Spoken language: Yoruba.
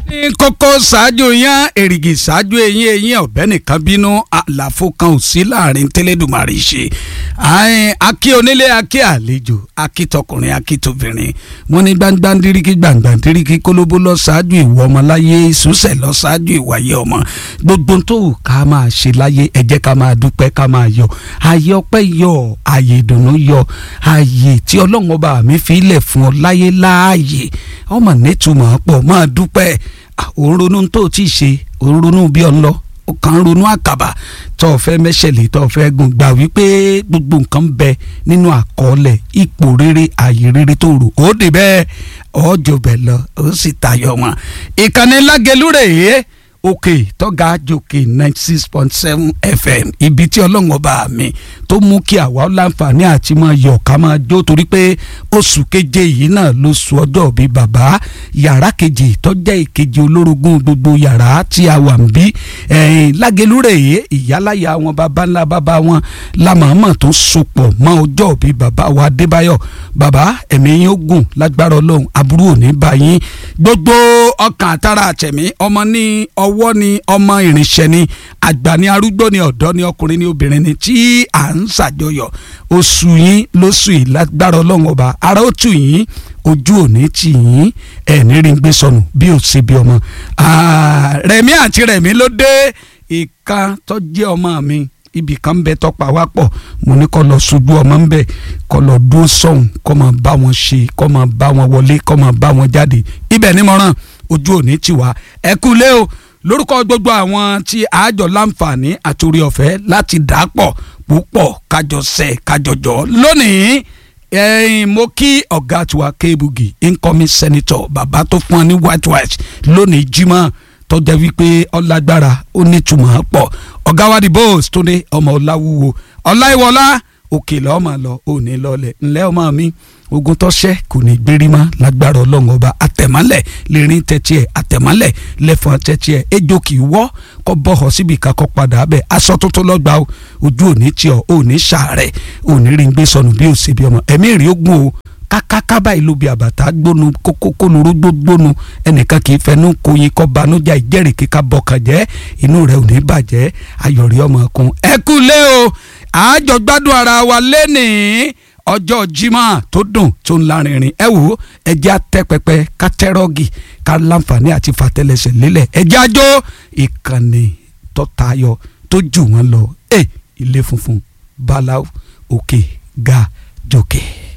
ní kókó ṣáájú yán èrìgì ṣáájú eyín eyín ọ̀bẹ nìkan bínú àlàfo kan ò sí láàrin tẹ́lẹ̀dùmarè ṣe akí onílé akí àlejò akí tọkùnrin akí tóbìnrin wọn ní gbangbandiriki gbangbandiriki kólóbó lọ ṣáájú ìwọ ọmọ láyé ìsúnṣẹ lọ ṣáájú ìwàyé ọmọ gbogbo tó wù ká máa ṣe láyé ẹ jẹ́ ká máa dúpẹ́ ká máa yọ̀ ayé ọpẹ́ yọ̀ ayé ìdùnnú yọ̀ ayé tí ọlọ́run ọba mi fi ilẹ̀ fún ọ láyé láàyè ọmọ nítumọ̀ pọ̀ máa dúpẹ́ òun ronú tó ti ṣe òun ronú bí ọ ń lọ ó kàn ń ronú àkàbà tó o fẹ́ mẹ́sẹ̀lẹ̀ tó o fẹ́ gùn gbà wípé gbogbo nǹkan bẹ nínú àkọọ́lẹ̀ ipò rere ààyè rere tó rò ó dé bẹ́ẹ̀ ọjọ́ bẹ̀ lọ ó sì tayọ wọn. ìkànnì lágẹ̀lú rèé òkè tọ́ga jòkè ninety six point seven fm ibi tí ọlọ́run ọba mi tó mú kí àwa láǹfààní àti máa yọ̀ ká máa jó torí pé oṣù keje yìí náà ló sọ ọjọ́ bí bàbá yàrá kejì tọ́jà ìkejì olórogún gbogbo yàrá tí a wà ń bí lágẹlúrè yìí ìyáláyà wọn bàbá ńlá bàbá wọn lámàmà tó sopọ̀ mọ́ ọjọ́ bí bàbá wa adébáyọ̀ bàbá ẹ̀mí yín ó gùn lágbára ọlọ́run aburú ò ní bá yín gbogbo ọkàn àtàrà àtẹ̀mí ọmọ ní ọwọ́ ni ọmọ ìrìnsẹ̀ ni àgbà ni arúgbó ni ọ̀dọ́ ni ọkùnrin ni obìnrin ni tí à ń ṣàjọyọ̀ oṣù yín lóṣù yìí lágbára ọlọ́run ọba ara ó tù yín ojú òní tì yín ẹ̀ẹ́nì rí gbé sọnù bí ó ṣe bí ọmọ rẹ̀mí àti rẹ̀mí ló dé ìka tó jẹ́ ọmọ mi ibì kan ń bẹ tọpa wá pọ̀ mo ní kó lọ ṣojú ọmọ ń bẹ kó lọ dúró sọ̀hún kó máa bá wọn ṣe kó máa bá wọn wọlé kó máa bá wọn jáde ibẹ̀ ni mo ràn ojú òní tì wá ẹ kú lé o lórúkọ gbogbo àwọn tí àjọ láǹfààní àtòrí ọ̀fẹ́ láti dà pọ̀ púpọ̀ kájọ sẹ̀ kájọjọ lónìí ẹ̀yin mo kí ọ̀gá tiwa Kébugi incoming senator bàbá tó fún ọ ní white white lónìí Jímọ̀ tọ́jà wípé ọlágbára ó nítumọ̀ pọ̀ ọ̀gá wa di bóòs tó ní ọmọ ọláwúwo ọláìwọlá òkè lọ́ọ́ máa lọ òní lọ́ọ̀lẹ̀ ńlẹ́ ọmọ mi ogun tọ́ṣẹ́ kò ní gbérí mọ́ lágbára ọlọ́run ọba àtẹ̀mọ́lẹ̀ lérin tẹ́tí ẹ̀ àtẹ̀mọ́lẹ̀ lẹ́fọ̀n tẹ́tí ẹ̀ ejò kì í wọ́ kọ́ bọ́họ̀ síbi kakọ́ padà bẹ́ẹ̀ aṣọ tuntun lọ́gbà o ojú òní tí ọ òní ṣàárẹ̀ òní rí gbé sọnù bí òsè bí ọmọ ẹ̀mí rí ogun o kákáká báyìí ló bi àbàtà gbónu kókókónuró gbógbónu ẹnìkan kì í fẹnu koyin kọ́ banújà ìjẹ́rìí kíkà bọ̀kàn jẹ́ inú rẹ̀ ò ní bàjẹ́ ayọ̀rí ọmọ kun ẹ kú lé o àjọ gbádùn ara wa lénìí ọjọ́ jimá tó dùn tó ń lárinrin ẹ wò ẹjẹ́ àtẹ́pẹpẹ kátẹ́rọ́gì ká láǹfààní àti fàtẹ́lẹsẹ̀ lélẹ̀ ẹjẹ́ àjọ ìkànnì tó tayọ tó jù wọ́n lọ ẹ ilé funfun báláwo òkè ga jòkè.